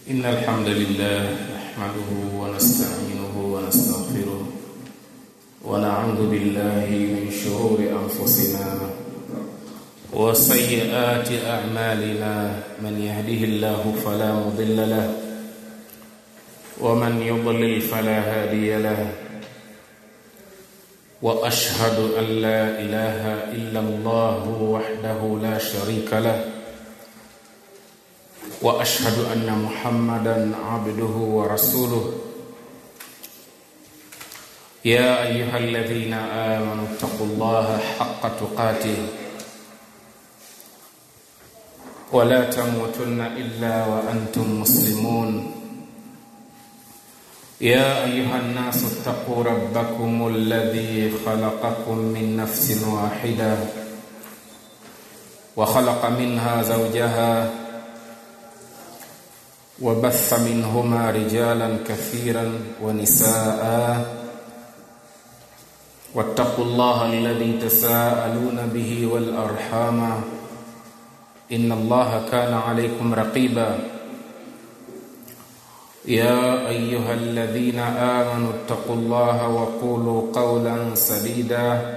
إن الحمد لله نحمده ونستعينه ونستغفره ونعوذ بالله من شرور أنفسنا وسيئات أعمالنا من يهده الله فلا مضل له ومن يضلل فلا هادي له واشهد ان لا اله الا الله وحده لا شريك له واشهد ان محمدا عبده ورسوله يا ايها الذين امنوا اتقوا الله حق تقاته ولا تموتن الا وانتم مسلمون يا ايها الناس اتقوا ربكم الذي خلقكم من نفس واحده وخلق منها زوجها وبث منهما رجالا كثيرا ونساء واتقوا الله الذي تساءلون به والارحام ان الله كان عليكم رقيبا يا ايها الذين امنوا اتقوا الله وقولوا قولا سديدا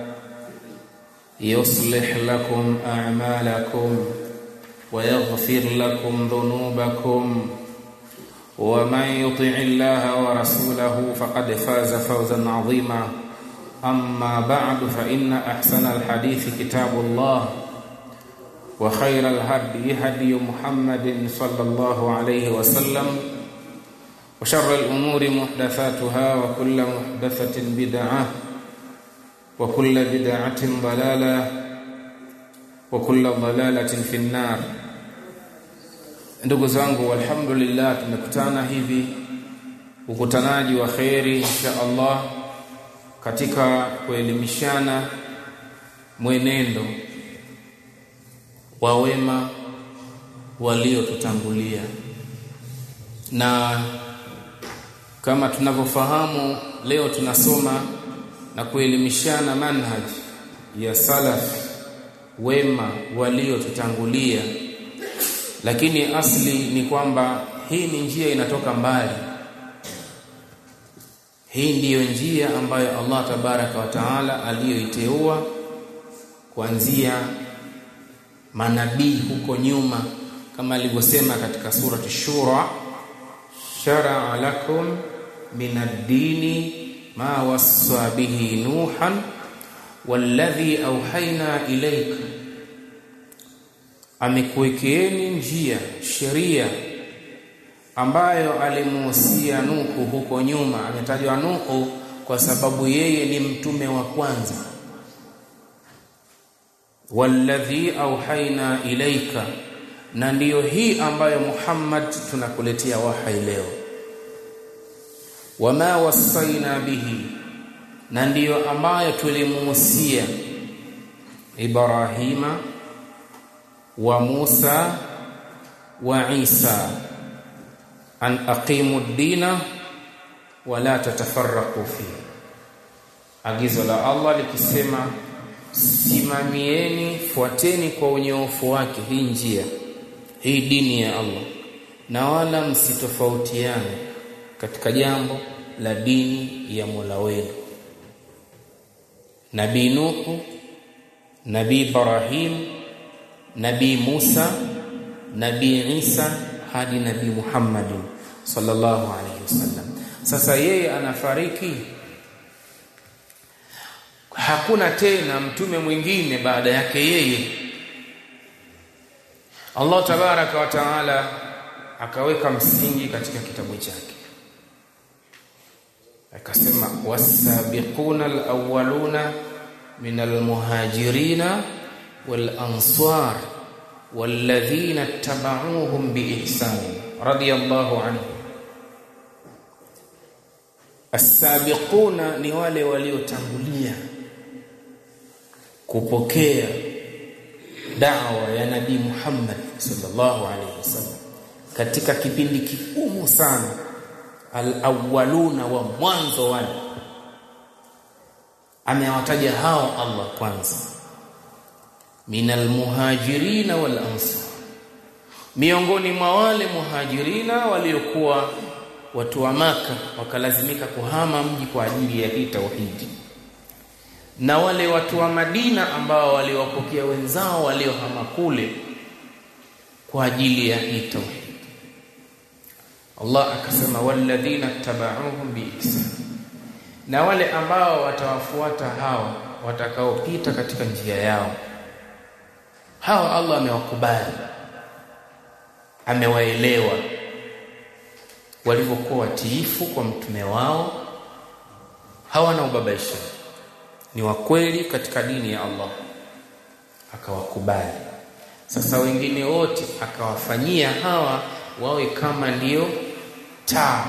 يصلح لكم اعمالكم ويغفر لكم ذنوبكم ومن يطع الله ورسوله فقد فاز فوزا عظيما اما بعد فان احسن الحديث كتاب الله وخير الهدي هدي محمد صلى الله عليه وسلم وشر الأمور محدثاتها وكل محدثة بدعة وكل بدعة ضلالة وكل ضلالة في النار ndugu zangu alhamdulillah tumekutana hivi ukutanaji wa kheri insha Allah katika kuelimishana mwenendo wa wema waliotutangulia na kama tunavyofahamu leo tunasoma na kuelimishana manhaj ya salaf wema waliotutangulia lakini asli ni kwamba hii ni njia inatoka mbali hii ndiyo njia ambayo Allah tabaraka wa taala aliyoiteua kuanzia manabii huko nyuma kama alivyosema katika surati shura شرع لكم من الدين ما وصى به نوحا والذي أوحينا إليك amekuwekeeni njia sheria ambayo alimuhusia Nuhu huko nyuma. Ametajwa Nuhu kwa sababu yeye ni mtume wa kwanza. walladhi auhaina ilaika na ndiyo hii ambayo Muhammad tunakuletea wahai leo wama wasaina bihi na ndiyo ambayo tulimuhusia Ibrahima wa Musa wa Isa an aqimu dina wala tatafarraqu fi agizo la Allah likisema simamieni fuateni kwa unyoofu wake hii njia hii dini ya Allah na wala msitofautiane katika jambo la dini ya Mola wenu Nabii Nuhu Nabii Ibrahim Nabii Musa Nabii Isa hadi Nabii Muhammad sallallahu alaihi wasallam sasa yeye anafariki hakuna tena mtume mwingine baada yake yeye Allah tabaraka wa taala akaweka msingi katika kitabu chake akasema wasabiquna alawwaluna min almuhajirina walansar walladhina ittaba'uuhum biihsan radiyallahu anhu as-sabiquna ni wale waliotangulia kupokea da'wa ya nabii Muhammad sallallahu alaihi wasallam katika kipindi kigumu sana al-awwaluna wa mwanzo wale amewataja hao Allah kwanza minal muhajirin wal ansar miongoni mwa wale muhajirina waliokuwa watu wa maka wakalazimika kuhama mji kwa ajili ya hii tauhidi na wale watu wa Madina ambao waliwapokea wenzao waliohama kule kwa ajili ya hii tauhid Allah akasema walladhina tabauhum biihsan na wale ambao watawafuata hawa watakaopita katika njia yao hawa Allah amewakubali amewaelewa walivyokuwa watiifu kwa mtume wao hawana ubabaisha ni wakweli katika dini ya Allah akawakubali sasa wengine wote akawafanyia hawa wawe kama ndio taa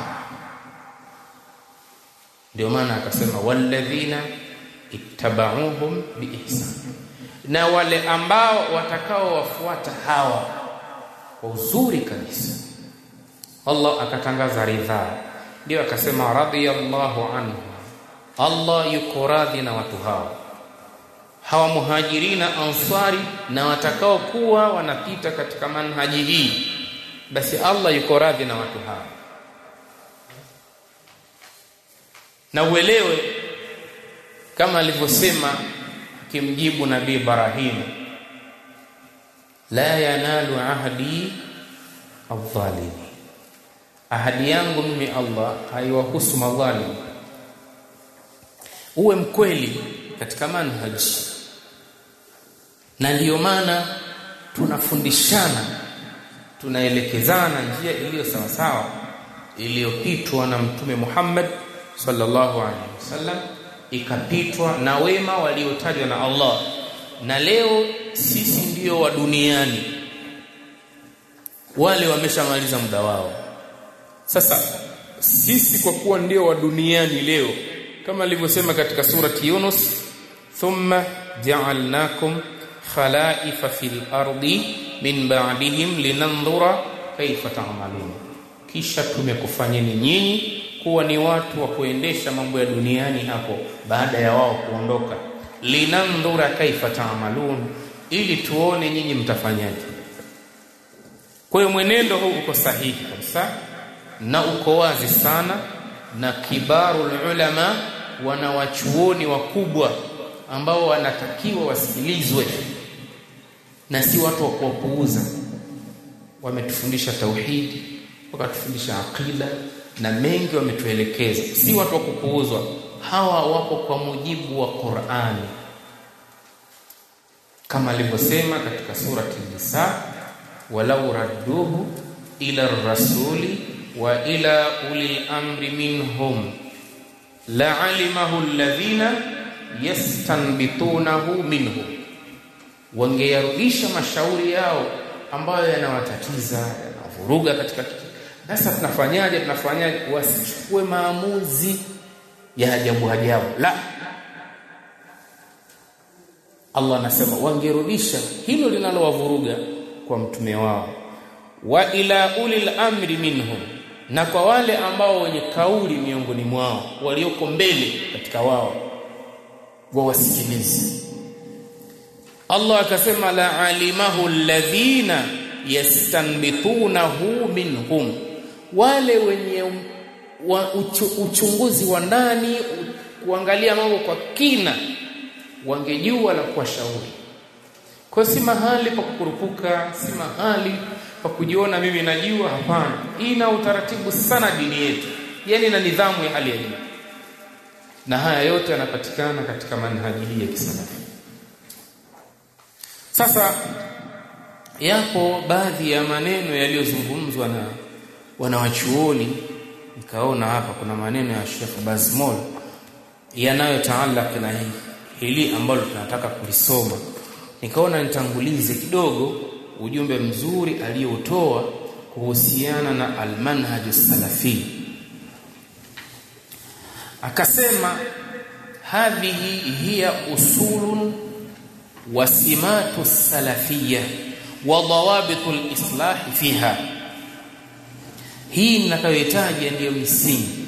ndio maana akasema walladhina ittabauhum biihsan na wale ambao watakao wafuata hawa kwa uzuri kabisa Allah akatangaza ridhaa ndio akasema radiyallahu anhu Allah yuko radhi na watu hao hawa muhajirina ansari na watakao kuwa wanapita katika manhaji hii basi Allah yuko radhi na watu hao na uelewe kama alivyosema akimjibu nabii Ibrahim la yanalu ahdi adh-dhalimi ahadi yangu mimi Allah haiwahusu madhalim uwe mkweli katika manhaji na ndiyo maana tunafundishana tunaelekezana njia iliyo sawa sawa iliyopitwa na mtume Muhammad sallallahu alaihi wasallam ikapitwa na wema waliotajwa na Allah na leo sisi ndio wa duniani wale wameshamaliza muda wao sasa sisi kwa kuwa ndio wa duniani leo kama alivyosema katika surati Yunus thumma ja'alnakum khalaifa fil ardi min ba'dihim linandhura kaifa ta'malun kisha tumekufanyeni nyinyi kuwa ni watu wa kuendesha mambo ya duniani hapo baada ya wao kuondoka linandhura kaifa ta'malun ili tuone nyinyi mtafanyaje kwa hiyo mwenendo huu uko sahihi kabisa na uko wazi sana na kibarul ulama wanawachuoni wakubwa ambao wanatakiwa wasikilizwe na si watu wa kuwapuuza wametufundisha tauhidi wakatufundisha aqida na mengi wametuelekeza si watu wa kupuuzwa hawa wapo kwa mujibu wa Qur'ani kama alivyosema katika surati Nisa walau radduhu ila rasuli wa ila ulil amri minhum la'alimahu alladhina yastanbitunahu minhum wangeyarudisha mashauri yao ambayo yanawatatiza yanavuruga katika sasa tunafanyaje tunafanyaje wasichukue maamuzi ya ajabu ajabu la Allah anasema wangerudisha hilo linalowavuruga kwa mtume wao wa ila ulil amri minhum na kwa wale ambao wenye kauli miongoni mwao walioko mbele katika wao wawasikilize Allah akasema la alimahu alladhina yastanbitunahu minhum wale wenye wa uchu, uchunguzi wa ndani kuangalia mambo kwa kina wangejua la kuwashauri kwa si mahali pa kukurupuka si mahali pa kujiona mimi najua hapana ina utaratibu sana dini yetu yani na nidhamu ya hali ya juu na haya yote yanapatikana katika manhaji hii ya kisalafi sasa yapo baadhi ya maneno yaliyozungumzwa na wanawachuoni nikaona hapa kuna maneno ya Sheikh Bazmol yanayotaalaka na hii hili ambalo tunataka kulisoma nikaona nitangulize kidogo ujumbe mzuri aliyoutoa kuhusiana na almanhaju salafi akasema hadhihi hiya usulun wasimatu salafiyya wa dawabitu alislah fiha hii ninayohitaji ndiyo misingi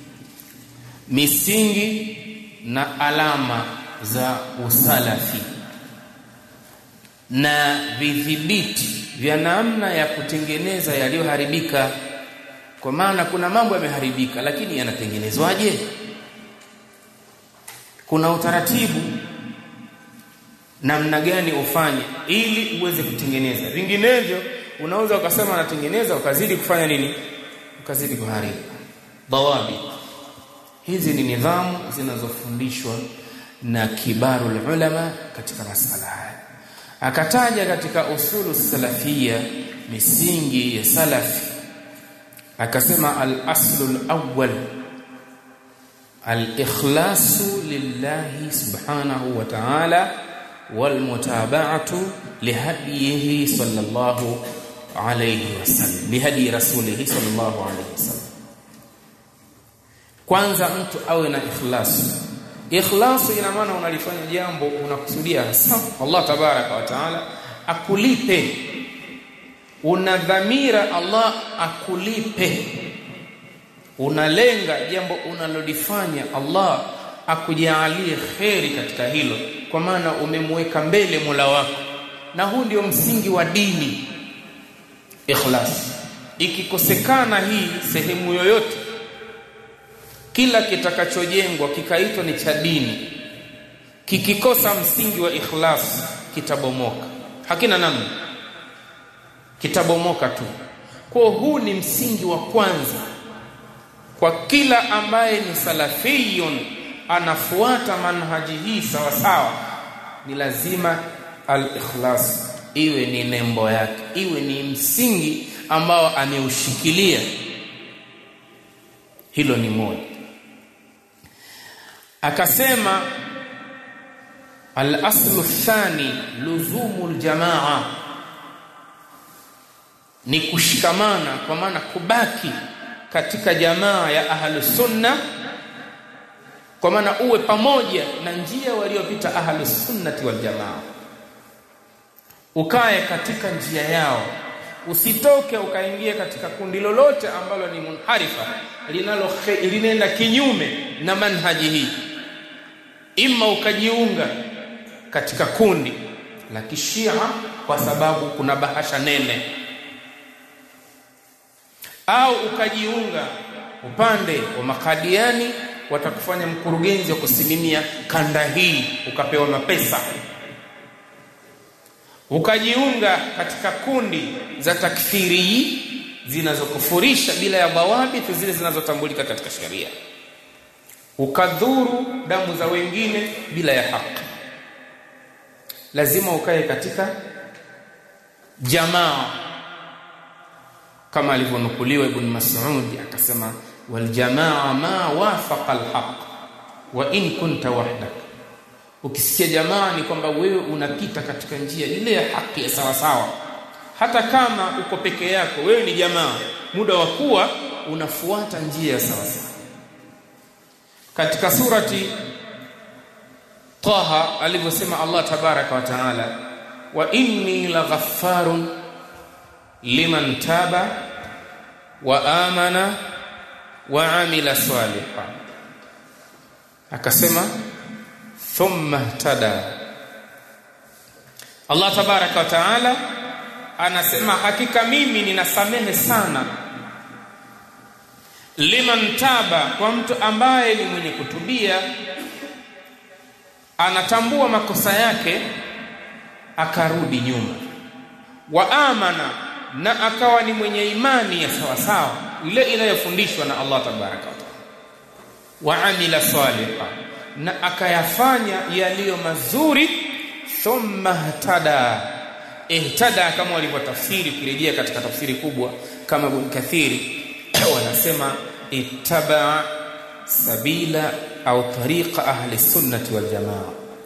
misingi na alama za usalafi na vidhibiti vya namna ya kutengeneza yaliyoharibika kwa maana kuna mambo yameharibika lakini yanatengenezwaje kuna utaratibu namna gani ufanye ili uweze kutengeneza vinginevyo unaweza ukasema natengeneza ukazidi kufanya nini ukazidi kuharibu dawabi hizi ni nidhamu zinazofundishwa na kibarul ulama katika masala haya akataja katika usulu salafia misingi ya salafi akasema al-aslu al-awwal al-ikhlasu lillahi subhanahu wa ta'ala wal mutaba'atu lihadihi sallallahu alayhi wasallam lihadi rasulihi sallallahu alayhi wasallam kwanza mtu awe na ikhlas ikhlasu ina maana unalifanya jambo unakusudia hasa Allah tabaraka wa taala akulipe una dhamira Allah akulipe unalenga jambo unalolifanya Allah akujalie kheri katika hilo kwa maana umemweka mbele Mola wako na huu ndio msingi wa dini ikhlas ikikosekana hii sehemu yoyote kila kitakachojengwa kikaitwa ni cha dini kikikosa msingi wa ikhlas kitabomoka hakina namna kitabomoka tu kwa huu ni msingi wa kwanza kwa kila ambaye ni salafiyun anafuata manhaji hii sawa sawa ni lazima al-ikhlas iwe ni nembo yake iwe ni msingi ambao ameushikilia hilo ni moja akasema al-aslu thani luzumu al-jamaa ni kushikamana kwa maana kubaki katika jamaa ya ahlus sunna kwa maana uwe pamoja na njia waliopita ahlus sunnati wal jamaa ukae katika njia yao usitoke ukaingia katika kundi lolote ambalo ni munharifa linalo linaenda kinyume na manhaji hii imma ukajiunga katika kundi la kishia kwa sababu kuna bahasha nene au ukajiunga upande wa makadiani watakufanya mkurugenzi wa kusimamia kanda hii ukapewa mapesa ukajiunga katika kundi za takfiri zinazokufurisha bila ya dhawabit zile zinazotambulika katika sheria ukadhuru damu za wengine bila ya haki lazima ukae katika jamaa kama alivyonukuliwa ibn Mas'ud akasema wal jamaa ma wafaqa al haqq wa in kunta wahdak ukisikia jamaa ni kwamba wewe unapita katika njia ile ya haki ya sawa sawa hata kama uko peke yako wewe ni jamaa muda wa kuwa unafuata njia ya sawa sawa katika surati Taha alivyosema Allah tabaraka wa taala wa inni laghaffarun liman taba wa amana wa amila salihan akasema thumma tada Allah tabaraka wa taala anasema hakika mimi ninasamehe sana liman taba kwa mtu ambaye ni mwenye kutubia anatambua makosa yake akarudi nyuma wa amana na akawa ni mwenye imani ya sawa sawa ile inayofundishwa na Allah tabaraka wa taala wa amila salihan na akayafanya yaliyo mazuri thumma htada ihtada kama walivyotafsiri kurejea katika tafsiri kubwa kama Ibn Kathiri wanasema ittaba sabila au tariqa ahli sunnati wal jamaa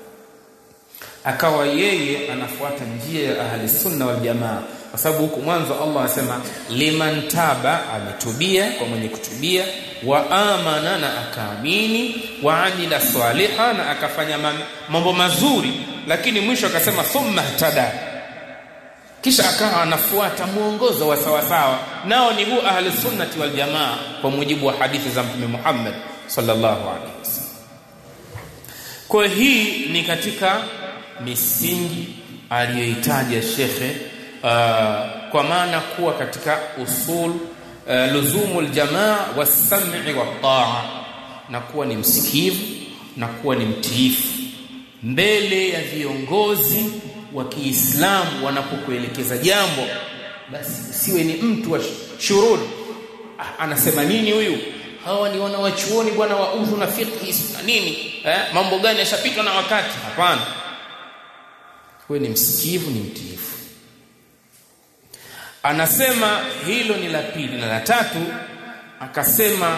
akawa yeye anafuata njia ya ahli sunna wal jamaa kwa sababu huku mwanzo Allah anasema liman taba ametubia kwa mwenye kutubia wa amana na akaamini wa amila saliha na akafanya mambo mazuri lakini mwisho akasema thumma tada kisha akawa anafuata mwongozo wa sawa sawa nao ni huu ahli sunnati wal jamaa kwa mujibu wa hadithi za mtume Muhammad sallallahu alaihi wasallam kwa hii ni katika misingi aliyoitaja shekhe uh, kwa maana kuwa katika usul uh, luzumu aljamaa was-sam'i wat-ta'a na kuwa ni msikivu na kuwa ni mtiifu mbele ya viongozi wa Kiislamu wanapokuelekeza jambo basi usiwe ni mtu wa shurud ah, anasema nini huyu hawa ni wanawachuoni bwana wa udhu na fiqh na nini eh, mambo gani yashapitwa na wakati hapana wewe ni msikivu ni mtiifu anasema hilo ni la pili na la tatu akasema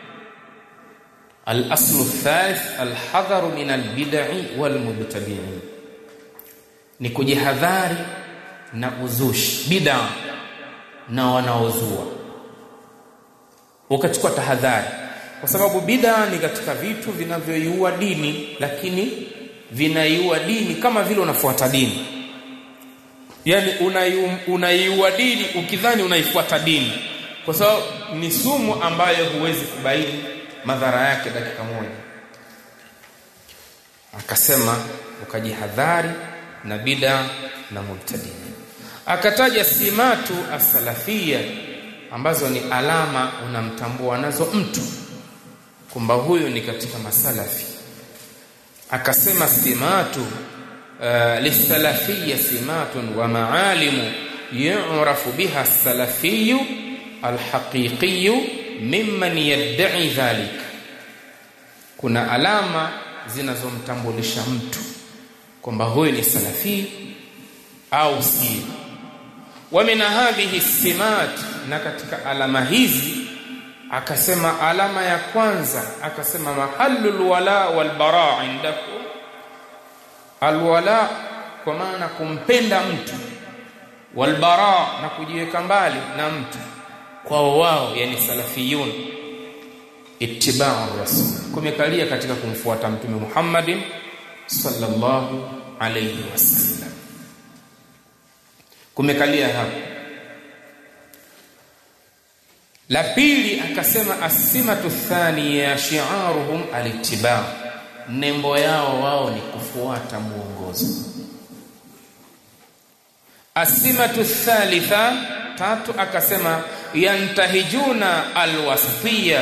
al-aslu thalith al-hadharu min al-bid'i wal-mubtadi'in ni kujihadhari na uzushi bid'a na wanaozua ukachukua tahadhari kwa sababu bid'a ni katika vitu vinavyoiua dini lakini vinaiua dini kama vile unafuata dini yani unaiua dini ukidhani unaifuata dini kwa sababu ni sumu ambayo huwezi kubaini madhara yake dakika moja akasema ukajihadhari na bid'a na mubtadi akataja simatu as-salafia ambazo ni alama unamtambua nazo mtu kwamba huyu ni katika masalafi akasema simatu uh, lisalafiyya simatun wa maalimu yu'rafu biha as-salafiyyu al-haqiqiyyu mimman yad'i dhalik kuna alama zinazomtambulisha mtu kwamba huyu ni salafi au si wa min hadhihi simat na katika alama hizi akasema alama ya kwanza akasema mahallul wala wal bara indakum alwala kwa maana kumpenda mtu wal bara na kujiweka mbali na mtu kwao wao yani salafiyun ittiba'u rasul kumekalia katika kumfuata mtume Muhammadin sallallahu alayhi wasallam kumekalia hapo la pili akasema asimatu thaniya shi'aruhum alittiba nembo yao wao ni kufuata muongozo asimatu thalitha tatu akasema yantahijuna alwasatiyya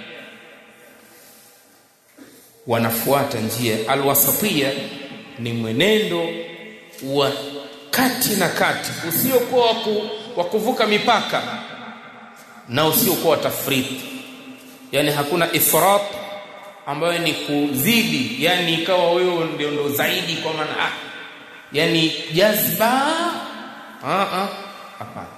wanafuata njia alwasatiyya ni mwenendo wa kati na kati usiokuwa wa kuvuka mipaka na usiokuwa tafriti yani hakuna ifrat ambayo ni kuzidi yani ikawa wewe ndio ndo zaidi kwa maana ah yani jazba ah ah hapana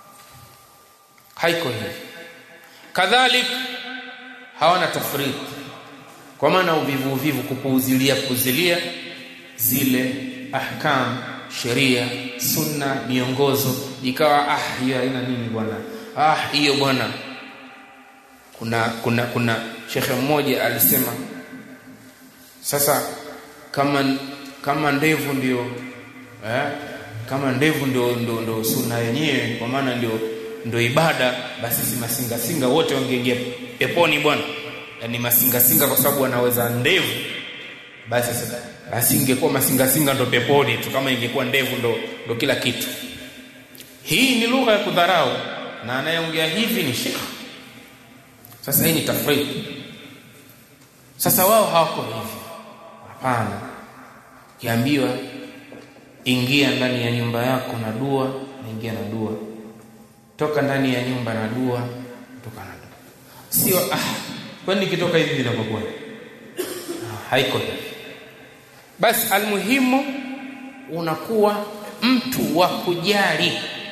haiko hivi kadhalik hawana tafriti kwa maana uvivu uvivu kupuuzilia puzilia zile ahkam sheria sunna miongozo ikawa ah hiyo haina nini bwana ah hiyo bwana kuna kuna kuna shekhe mmoja alisema sasa kama kama ndevu ndio eh, kama ndevu ndio ndio, ndio sunna yenyewe kwa maana ndio ndio ibada basi si masinga singa wote wangeingia peponi bwana yani masinga singa kwa sababu wanaweza ndevu basi sasa basi ingekuwa masinga singa ndo peponi tu kama ingekuwa ndevu ndo ndo kila kitu hii ni lugha ya kudharau na anayeongea hivi ni shekh sasa hii ni tafriti sasa wao hawako hivi hapana kiambiwa ingia ndani ya nyumba yako na dua naingia na dua toka ndani ya nyumba na dua toka na dua sio ah kwani nikitoka hivi vinapokuwa haiko hivi basi almuhimu unakuwa mtu wa kujali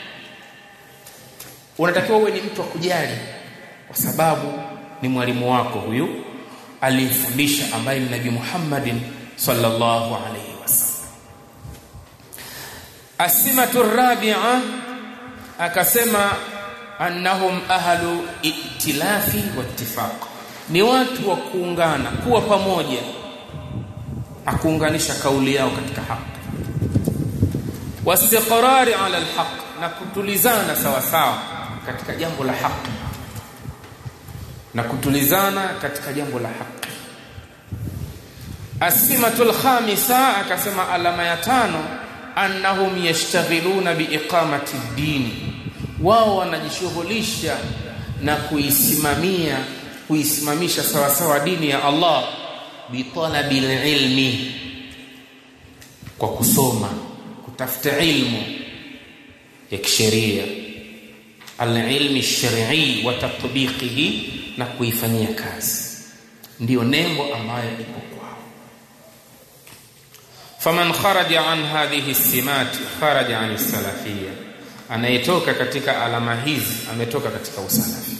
unatakiwa uwe ni mtu wa kujali kwa sababu ni mwalimu wako huyu aliyefundisha ambaye ni Nabii Muhammadin sallallahu alayhi wasallam asimatu rabi'a akasema annahum ahlu itilafi wa ittifaq ni watu wa kuungana kuwa pamoja akuunganisha kauli yao katika haki wastiqrari ala alhaq na kutulizana sawa sawa katika jambo la haki na kutulizana katika jambo la haki asimatul khamisa akasema alama ya tano annahum yashtaghiluna biiqamati ddini wao wanajishughulisha na kuisimamia kuisimamisha sawasawa dini ya Allah bitalabi ilmi kwa kusoma kutafuta ilmu ya kisheria alilmi shar'i wa tatbiqihi na kuifanyia kazi ndiyo nembo ambayo ipo kwao faman kharaja an hadhihi simat kharaja an salafiyya anayetoka katika alama hizi ametoka katika usalafi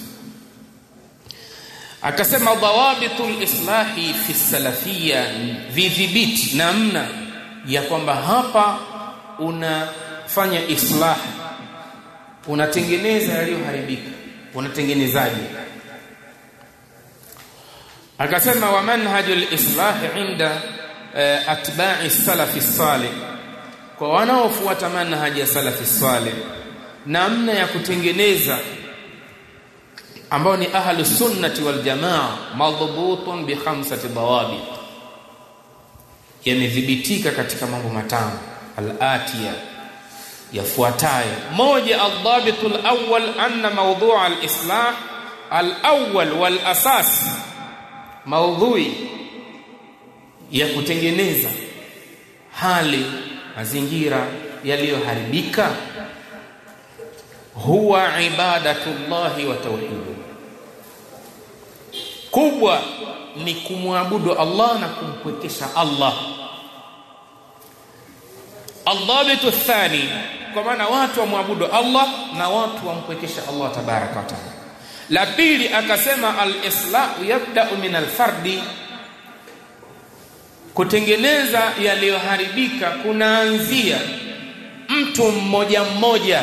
akasema dhawabitul islahi fi salafiyya vidhibiti namna ya kwamba hapa unafanya islah unatengeneza yaliyoharibika unatengenezaje akasema wa manhajul islah inda uh, atba'i salafi salih kwa wanaofuata manhaji ya salafi salih namna ya kutengeneza ambao ni ahlu sunnati wal jamaa madhbutun bi khamsati dawabit yamedhibitika katika mambo matano al-atiya yafuatayo moja al-dhabitul awwal anna mawdu' al-islah al-awwal wal asas maudhui ya kutengeneza hali mazingira yaliyoharibika huwa ibadatullahi wa tauhidu kubwa ni kumwabudu Allah na kumpwekesha Allah aldhabitu thani kwa maana watu wamwabudu Allah na watu wampwekesha Allah tabaraka wa taala la pili akasema al-islahu yabda'u min al-fardi kutengeneza yaliyoharibika kunaanzia mtu mmoja mmoja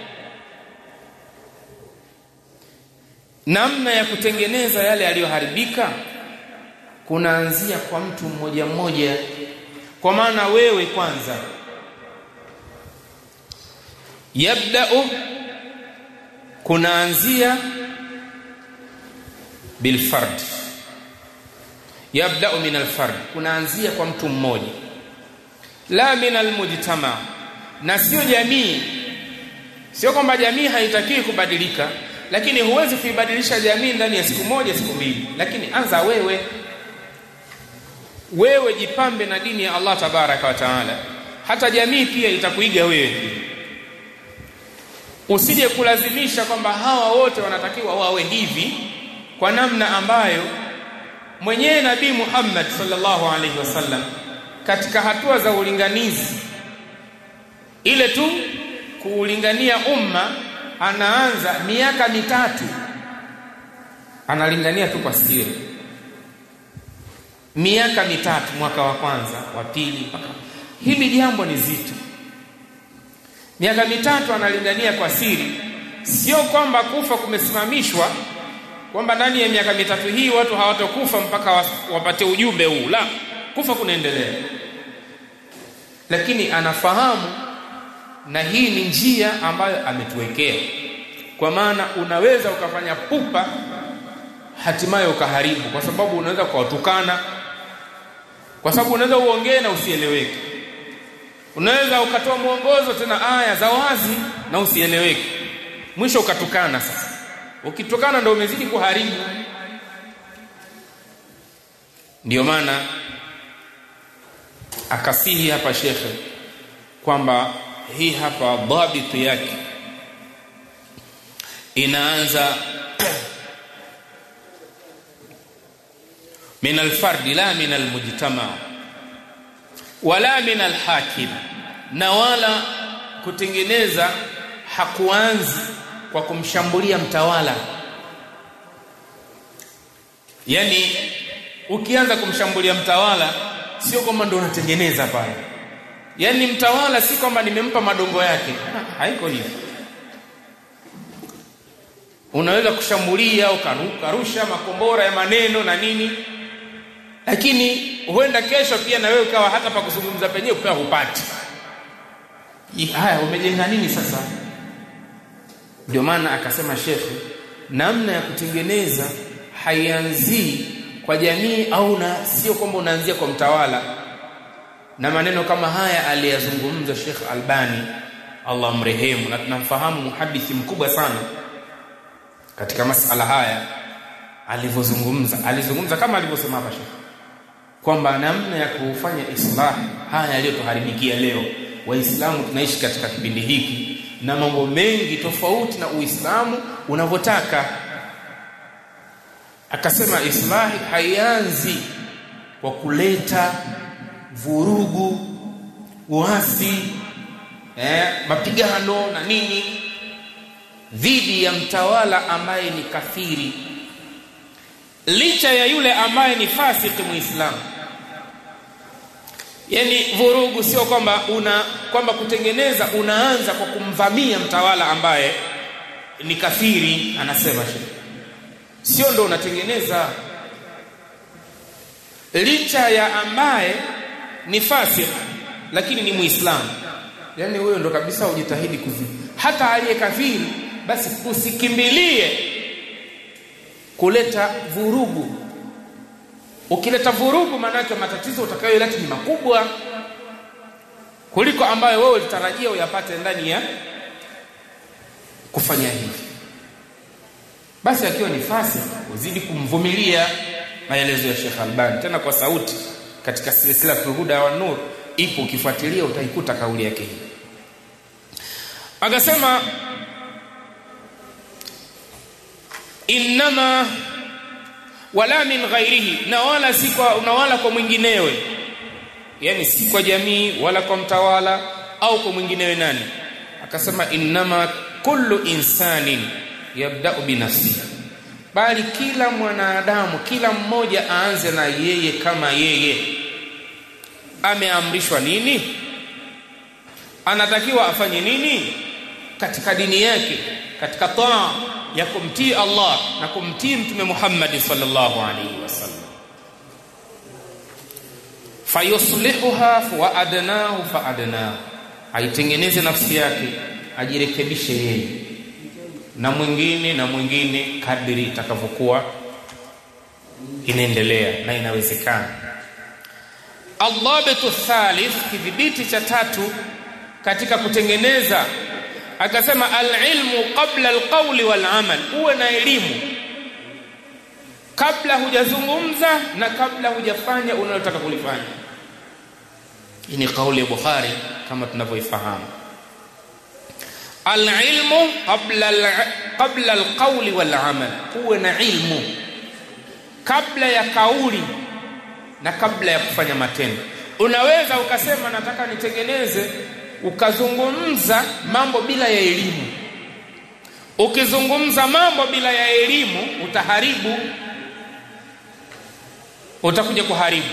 namna ya kutengeneza yale yaliyoharibika kunaanzia kwa mtu mmoja mmoja kwa maana wewe kwanza yabda'u kunaanzia bilfard yabda'u min alfard kunaanzia kwa mtu mmoja la min almujtama na sio jamii sio kwamba jamii haitakiwi kubadilika lakini huwezi kuibadilisha jamii ndani ya siku moja siku mbili lakini anza wewe wewe jipambe na dini ya Allah tabaraka wa taala hata jamii pia itakuiga wewe usije kulazimisha kwamba hawa wote wanatakiwa wawe hivi kwa namna ambayo mwenyewe nabii Muhammad sallallahu alaihi wasallam katika hatua za ulinganizi ile tu kuulingania umma anaanza miaka mitatu analingania tu kwa siri miaka mitatu mwaka wa kwanza wa pili mpaka hili jambo ni zito miaka mitatu analingania kwa siri sio kwamba kufa kumesimamishwa kwamba ndani ya miaka mitatu hii watu hawatokufa mpaka wapate ujumbe huu la kufa kunaendelea lakini anafahamu na hii ni njia ambayo ametuwekea kwa maana unaweza ukafanya pupa hatimaye ukaharibu kwa sababu unaweza kuwatukana kwa sababu unaweza uongee na usieleweke unaweza ukatoa mwongozo tena aya za wazi na usieleweke mwisho ukatukana sasa ukitukana ndio umezidi kuharibu ndio maana akasihi hapa shekhe kwamba hii hapa dhabitu yake inaanza min alfard la min almujtama wala min alhakim na wala kutengeneza hakuanzi kwa kumshambulia mtawala yani ukianza kumshambulia mtawala sio kwamba ndio unatengeneza pale yani mtawala si kwamba nimempa madongo yake haiko hivyo unaweza kushambulia ukarusha makombora ya maneno na nini lakini huenda kesho pia na wewe ukawa hata pa kuzungumza penyewe ukawa hupati haya umejenga nini sasa ndio maana akasema shekhe namna ya kutengeneza haianzii kwa jamii au na sio kwamba unaanzia kwa mtawala na maneno kama haya aliyazungumza Sheikh Albani Allah mrehemu na tunamfahamu muhadithi mkubwa sana katika masala haya alivyozungumza alizungumza kama alivyosema hapa Sheikh kwamba namna ya kufanya islah haya yaliyotuharibikia leo waislamu tunaishi katika kipindi hiki na mambo mengi tofauti na uislamu unavyotaka akasema islahi haianzi kwa kuleta vurugu uasi eh, mapigano na nini dhidi ya mtawala ambaye ni kafiri licha ya yule ambaye ni fasiki muislamu yani vurugu sio kwamba una kwamba kutengeneza unaanza kwa kumvamia mtawala ambaye ni kafiri anasema shehe sio ndo unatengeneza licha ya ambaye ni fasik lakini ni muislamu yani huyo ndo kabisa ujitahidi kuzi hata aliye kafiri basi usikimbilie kuleta vurugu ukileta vurugu maanake matatizo utakayoleta ni makubwa kuliko ambayo wewe ulitarajia uyapate ndani ya kufanya hivi basi akiwa ni fasi uzidi kumvumilia maelezo ya Sheikh Albani tena kwa sauti katika silsila Huda wa Nur ipo ukifuatilia utaikuta kauli yake hii akasema innama wala min ghairihi na wala si kwa na wala kwa mwinginewe yani si kwa jamii wala kwa mtawala au kwa mwinginewe nani akasema innama kullu insanin yabda'u binafsihi bali kila mwanadamu kila mmoja aanze na yeye kama yeye ameamrishwa nini anatakiwa afanye nini katika dini yake katika taa ya kumtii Allah na kumtii mtume Muhammad sallallahu alaihi wasallam fayuslihuha wa adnahu fa adnahu aitengeneze nafsi yake ajirekebishe yeye na mwingine na mwingine kadri itakavyokuwa inaendelea na inawezekana Adhabitu thalith kidhibiti cha tatu katika kutengeneza akasema alilmu qabla alqawli walamal uwe na elimu kabla hujazungumza na kabla hujafanya unalotaka kulifanya hii ni kauli ya Bukhari kama tunavyoifahamu alilmu qabla qabla alqawli walamal uwe na ilmu kabla ya kauli na kabla ya kufanya matendo unaweza ukasema nataka nitengeneze ukazungumza mambo bila ya elimu ukizungumza mambo bila ya elimu utaharibu utakuja kuharibu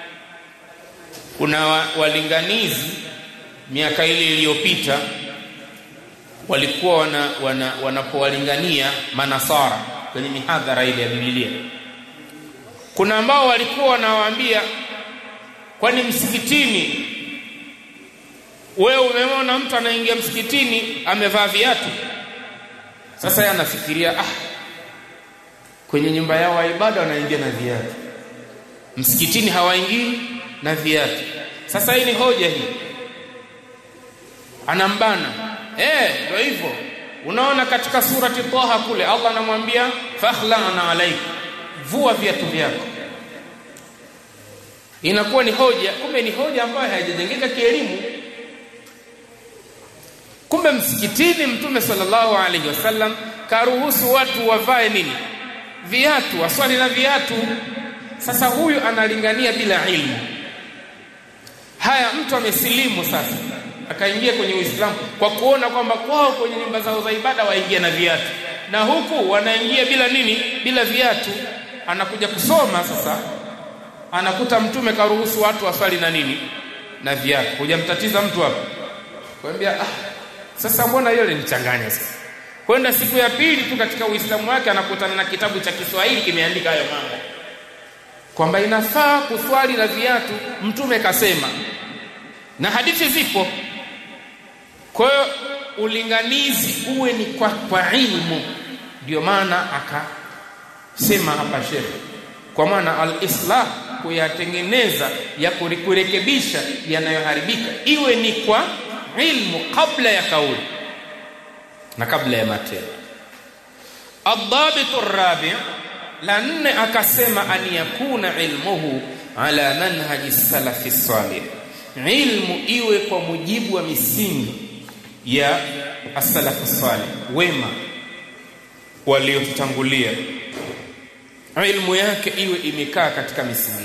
kuna walinganizi miaka ile iliyopita walikuwa wana, wana, wanapowalingania manasara kwenye mihadhara ile ya Biblia kuna ambao walikuwa wanawaambia kwani msikitini wewe umeona mtu anaingia msikitini amevaa viatu sasa yeye anafikiria ah kwenye nyumba yao ya ibada wanaingia na viatu msikitini hawaingii na viatu sasa hii ni hoja hii anambana eh ndio hivyo unaona katika surati Taha kule Allah anamwambia fakhla'na alayka vua viatu vyako inakuwa ni hoja kumbe ni hoja ambayo haijajengeka kielimu kumbe msikitini mtume sallallahu alaihi wasallam karuhusu watu wavae nini viatu waswali na viatu sasa huyu analingania bila ilmu haya mtu amesilimu sasa akaingia kwenye Uislamu kwa kuona kwamba kwao kwenye nyumba zao za ibada waingia na viatu na huku wanaingia bila nini bila viatu anakuja kusoma sasa anakuta mtume karuhusu watu waswali na nini na viatu hujamtatiza mtu hapo kwambia ah sasa mbona hiyo linichanganya sasa kwenda siku ya pili tu katika uislamu wake anakutana na kitabu cha Kiswahili kimeandika hayo mambo kwamba inafaa kuswali na viatu mtume kasema na hadithi zipo kwa hiyo ulinganizi uwe ni kwa, kwa ilmu ndio maana akasema hapa shekhe kwa maana al-islah kuyatengeneza ya kurekebisha yanayoharibika iwe ni kwa ilmu kabla ya kauli na kabla ya matendo الضابط الرابع la nne akasema an yakuna ilmuhu ala manhaji salafi salih ilmu iwe kwa mujibu wa misingi ya as-salafu salih wema waliotutangulia ilmu yake iwe imekaa katika misingi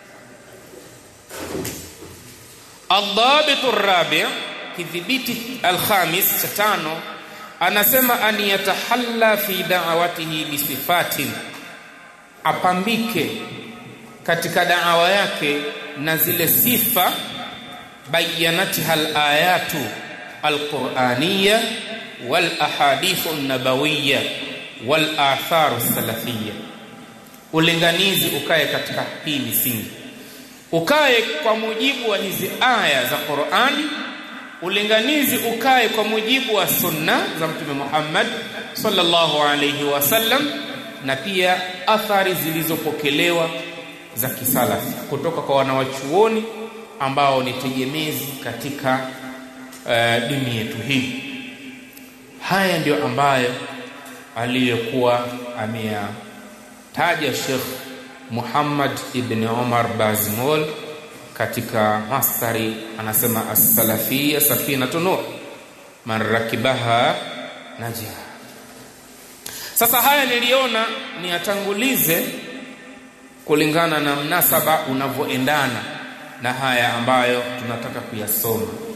الضابط الرابع kidhibiti alkhamis cha tano anasema an yatahalla fi da'watihi bisifatin apambike katika da'wa yake na zile sifa bayanatiha alayatu alqur'aniyya wal ahadithu an-nabawiyya wal atharu salafiyya ulinganizi ukae katika hii misingi ukae kwa mujibu wa hizi aya za Qur'ani ulinganizi ukae kwa mujibu wa sunna za mtume Muhammad sallallahu alayhi wasallam na pia athari zilizopokelewa za kisalafi kutoka kwa wanawachuoni ambao ni tegemezi katika uh, dini yetu hii haya ndiyo ambayo aliyokuwa ameyataja Sheikh Muhammad ibn Umar Bazmol katika mastari anasema as-salafiyya safinatu nur man rakibaha najah sasa haya niliona niyatangulize kulingana na mnasaba unavyoendana na haya ambayo tunataka kuyasoma